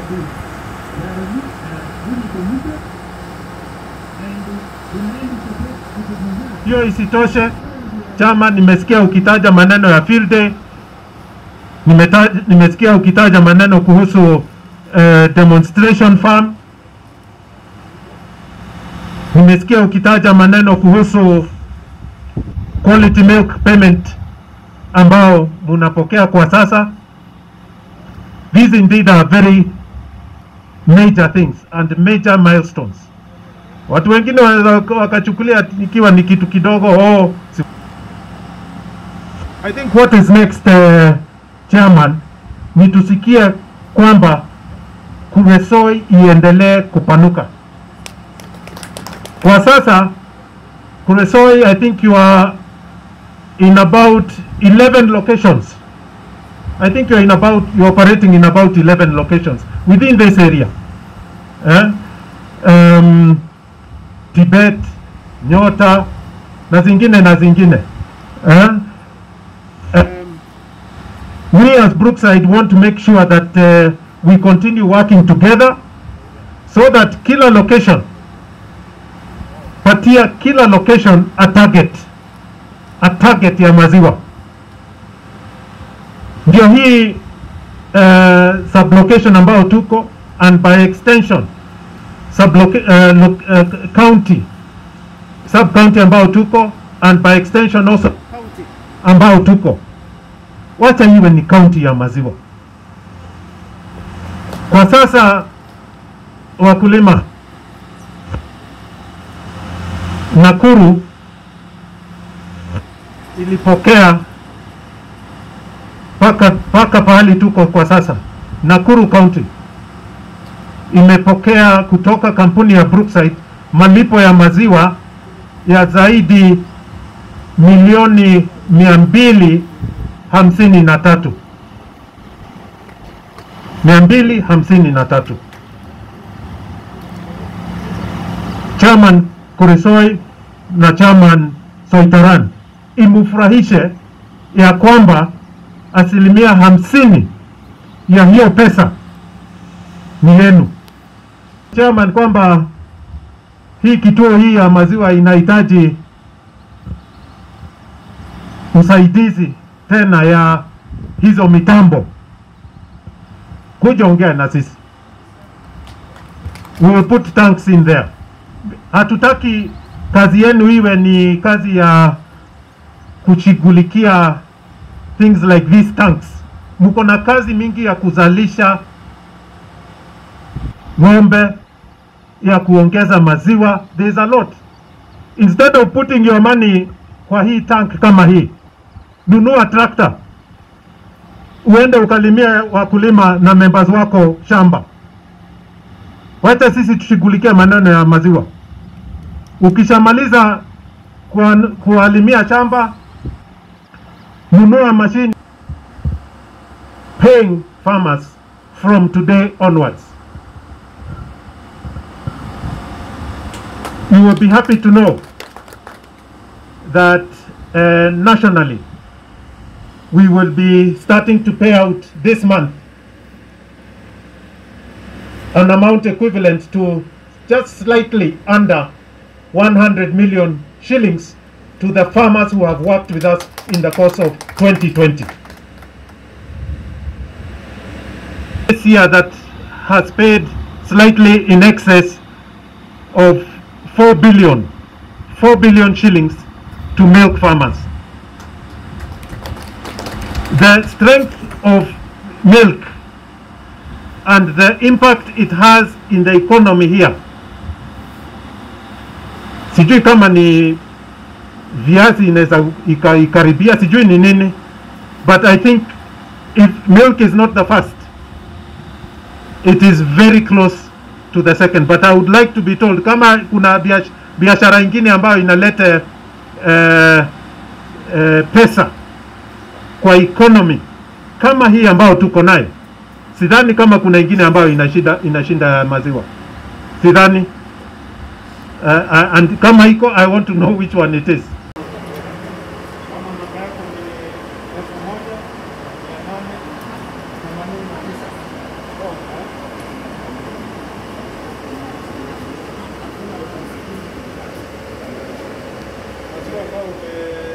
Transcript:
Hiyo isitoshe, chama, nimesikia ukitaja maneno ya field day, nimeta, nimesikia ukitaja maneno kuhusu uh, demonstration farm, nimesikia ukitaja maneno kuhusu quality milk payment ambao munapokea kwa sasa. These indeed are very major things and major milestones. Watu wengine wanaweza wakachukulia ikiwa ni kitu kidogo. Oh, si- I think what is next uh, chairman, ni tusikie kwamba Kuresoi iendelee kupanuka. Kwa sasa Kuresoi, I think you are in about 11 locations. I think you're in about you're operating in about 11 locations within this area. Eh? Um, Tibet, Nyota na zingine na zingine. Eh? Um, we as Brookside want to make sure that uh, we continue working together so that kila location patia kila location a target a target ya maziwa ndio hii uh, sublocation ambayo tuko and by extension subloca- uh, lo- uh, county sub county ambao tuko and by extension also county ambao tuko wacha iwe ni county ya maziwa kwa sasa wakulima Nakuru ilipokea paka paka pahali tuko kwa sasa, Nakuru County imepokea kutoka kampuni ya Brookside malipo ya maziwa ya zaidi milioni mia mbili hamsini na tatu mia mbili hamsini na tatu. Chairman Kuresoi na Chairman Soitaran imufurahishe ya kwamba asilimia hamsini ya hiyo pesa ni yenu. Chairman, kwamba hii kituo hii ya maziwa inahitaji usaidizi tena ya hizo mitambo, kuja ongea na sisi, we will put tanks in there. Hatutaki kazi yenu iwe ni kazi ya kushughulikia things like these tanks. Mko na kazi mingi ya kuzalisha ng'ombe, ya kuongeza maziwa. There is a lot. Instead of putting your money kwa hii tank kama hii, nunua trakta uende ukalimia wakulima na members wako shamba. Wacha sisi tushughulikie maneno ya maziwa. Ukishamaliza kuwa- kuwalimia shamba, nunua mashine paying farmers from today onwards. You will be happy to know that uh, nationally we will be starting to pay out this month an amount equivalent to just slightly under 100 million shillings to the farmers who have worked with us in the course of 2020. This year that has paid slightly in excess of 4 billion, 4 billion shillings to milk farmers. The strength of milk and the impact it has in the economy here. Sijui kama ni viazi inaweza ika- ikaribia, sijui ni nini, but I think if milk is not the first, it is very close to the second. But I would like to be told kama kuna biash- biashara ingine ambayo inaleta uh, uh, pesa kwa economy kama hii ambayo tuko nayo, sidhani kama kuna ingine ambayo inashinda inashinda maziwa, sidhani. Uh, uh, and kama iko, I want to know which one it is. kama namba yako ni elfu moja mia nane themanini na tisa. Oh, eh? ambao ume